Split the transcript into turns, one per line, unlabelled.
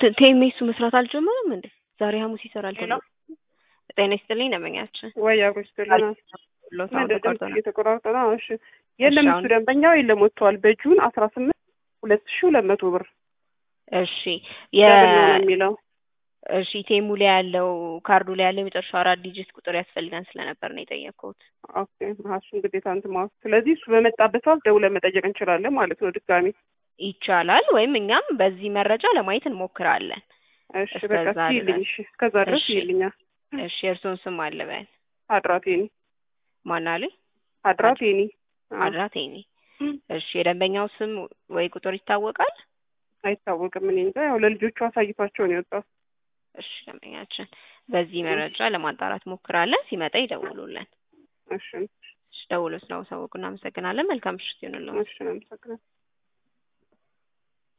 ቴ- ቴሜሱ መስራት አልጀመረም እንዴ? ዛሬ ሐሙስ ይሰራል
ሄሎ
ተብሎ ጤና ይስጥልኝ ደንበኛችን
ወይ አጎስትልና
ሎት
ምን
ተቋርጦ
ድምጽ
ነው።
እየተቆራረጠ ነው። እሺ የለም
እሺ፣
እሱ
አሁን-
ደንበኛው የለም ወጥቷል። በጁን አስራ ስምንት ሁለት ሺ ሁለት መቶ ብር
እሺ የ
ደብል ነው ነው የሚለው
እሺ ቴሙ ላይ ያለው ካርዱ ላይ ያለው የመጨረሻው አራት ዲጂት ቁጥር ያስፈልገን ስለነበር ነው የጠየቅኩት።
ኦኬ እሱን ግዴታ እንትን ማለት ስለዚህ እሱ በመጣበት ሰዓት ደውለን መጠየቅ እንችላለን ማለት ነው ድጋሚ።
ይቻላል ወይም እኛም በዚህ መረጃ ለማየት እንሞክራለን።
እሺ በቃ
እስከዛ
ሲልኝ
ድረስ
እሺ እስከዛ ድረስ
እሺ።
ይልኛል።
እሺ የእርስዎን ስም አልበል
አድራቴኒ
ማናሉኝ?
አድራቴኒ አዎ።
አድራቴኒ። እሺ የደንበኛው ስም ወይ ቁጥር ይታወቃል?
አይታወቅም። እኔ እንጃ ያው ለልጆቹ አሳይቷቸው ነው የወጣው።
እሺ ደንበኛችን በዚህ መረጃ ለማጣራት ሞክራለን። ሲመጣ ይደውሉልን።
እሺ
እሺ ደውሎ ስላወሳወቁ እናመሰግናለን። መልካም ምሽት ይሁንልዎት።
እሺ አመሰግናለሁ።